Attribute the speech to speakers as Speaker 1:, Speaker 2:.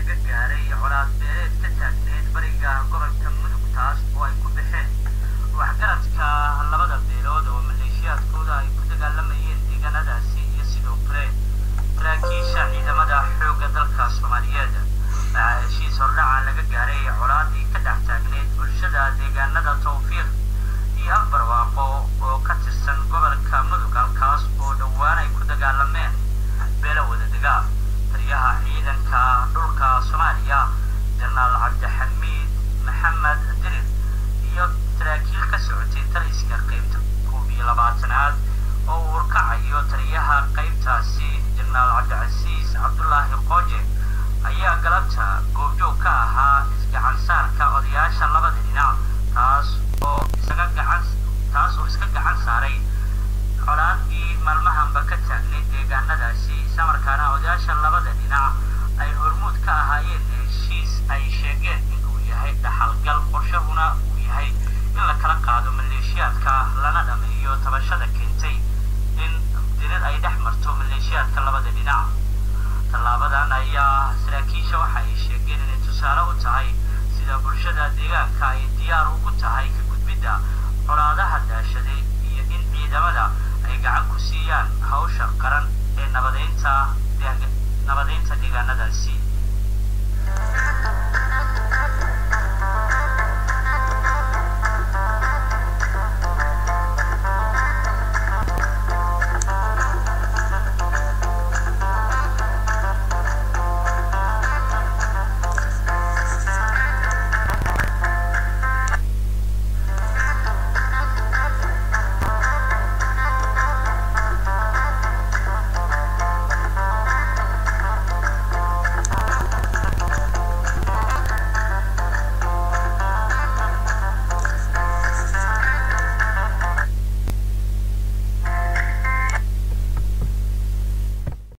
Speaker 1: laga gaaray colaad beeleed ka taagneed bariga gobolka mudug taas oo ay ku baxeen waxgaradka labada beelood oo maleeshiyaadkooda ay ku dagaalamayeen deegaanadaasi iyo sidoo kale saraakiisha ciidamada xoogga dalka soomaaliyeed waxaa heshiis hordhaca laga gaaray colaadii ka dhex taagneed bulshada deegaanada tawfiiq iyo afbarwaaqo oo ka tirsan gobolka mudug halkaas oo dhowaan ay ku dagaalameen beelo wadadega taliyaha ciidanka dhulka soomaaliya janaal cabdixamiid maxamed dirir iyo saraakiil ka socotay taliska qaybta koob iyo labaatanaad oo uu urkacayo taliyaha qaybtaasi janaal cabdicasiis cabdulaahi qooje ayaa galabta goobjoog ka ahaa isgacansaarka odayaasha labada dhinac taas oo isaga gacan taas oo iska gacan saaray colaadii maalmahanba ka taagnay deegaanadaasi islamarkaana odayaasha labada dhinac ay hormuud ka ahaayeen heshiis ay sheegeen inuu yahay dhaxalgal qorshahuna uu yahay in la kala qaado maleeshiyaadka lana dhameeyo tabashada keentay in dirir ay dhex marto maleeshiyaadka labada dhinac tallaabadan ayaa saraakiisha waxa ay sheegeen inay tusaale u tahay sida bulshada deegaanka ay diyaar ugu tahay ka gudbidda colaadaha daashaday iyo in ciidamada ay gacan ku siiyaan hawsha qaran ee nabadeynta nabadeynta deegaanadaasi